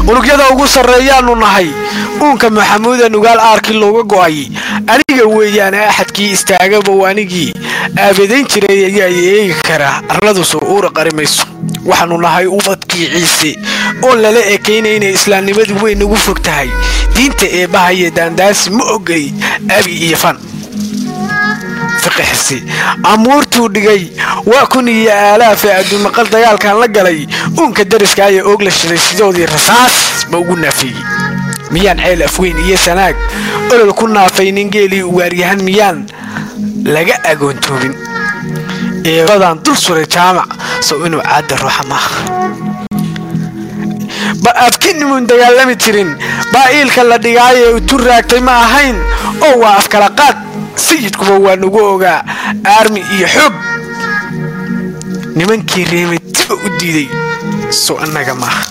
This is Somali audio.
unugyada ugu sarreeyaanu nahay uunka maxamuuda nugaal aarkii looga go'ay aniga weeyaane axadkii istaagabow anigii aabadayn jiray ayaa eegi kara arladu soo uura qarimayso waxaanu nahay ubadkii ciise oon lala ekaynayna islaamnimadu way nagu fog tahay diinta eebbahayo daandaasi ma ogay abi iyo fan fiqixisi amuurtuu dhigay waa kun iyo aalaafa adduunmaqal dagaalkan la galay uunka dariska ayaa oog la shiday sidoodii rasaas ma ugu naafeeyey miyaan ceel afweyn iyo sanaag olol ku naafaynin geelii ugaaryahan miyaan laga agoontoobin eebadaan dul suray jaamac sow inuu caadda ruuxa maaha ba afkinimun dagaalami jirin baa iilka la dhigaayee utu raagtay ma ahayn oo waa afkala qaad sayidkuba waa nagu ogaa aarmi iyo xoog nimankii reemay diba u diiday sow annaga maaha